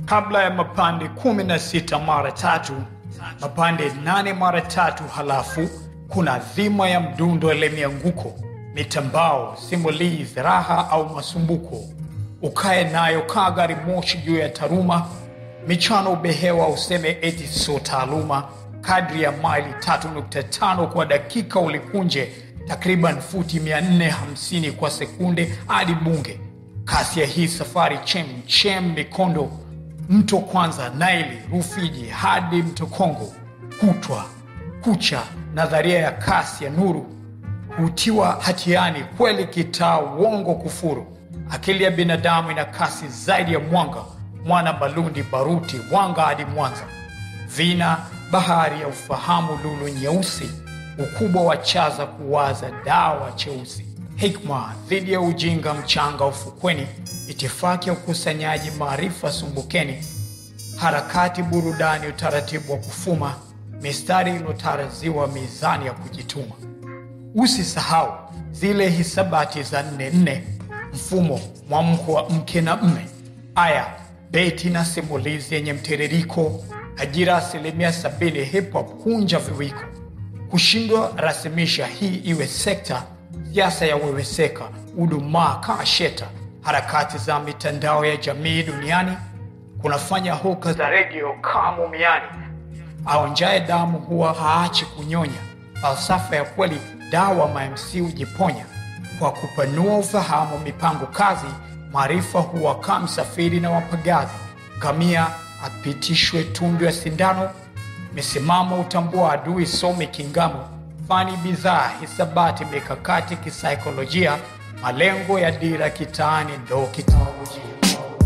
kabla ya mapande kumi na sita mara tatu, mapande nane mara tatu, halafu kuna dhima ya mdundo ile mianguko, mitambao, simulizi, raha au masumbuko. Ukae nayo kaa gari moshi juu ya taruma, michano ubehewa, useme eti sio taaluma. Kadri ya maili 3.5 kwa dakika ulikunje, takriban futi 450 kwa sekunde hadi Bunge. Kasi ya hii safari chem chem mikondo mto kwanza Naili Rufiji hadi mto Kongo, kutwa kucha, nadharia ya kasi ya nuru hutiwa hatiani kweli, kitaa uongo kufuru. Akili ya binadamu ina kasi zaidi ya mwanga, mwana Malundi baruti wanga hadi Mwanza, vina bahari ya ufahamu, lulu nyeusi, ukubwa wa chaza kuwaza dawa cheusi, hikma dhidi ya ujinga, mchanga ufukweni, itifaki ya ukusanyaji maarifa sumbukeni, harakati burudani, utaratibu wa kufuma, mistari iliyotaraziwa, mizani ya kujituma. Usisahau zile hisabati za nne nne, mfumo mwamko wa mke na mme, aya beti na simulizi yenye mtiririko, ajira asilimia sabini, hip hop kunja viwiko, kushindwa rasimisha hii iwe sekta, siasa ya weweseka, udumaa kaa sheta, harakati za mitandao ya jamii duniani kunafanya hoka za redio kaa mumiani, aonjaye damu huwa haachi kunyonya, falsafa ya kweli dawa mamc hujiponya kwa kupanua ufahamu, mipango kazi, maarifa huwakaa msafiri na wapagazi, ngamia apitishwe tundu ya sindano, misimamo utambua adui, some kingamo, fani bidhaa, hisabati, mikakati kisaikolojia, malengo ya dira kitaani ndo kitaolojia.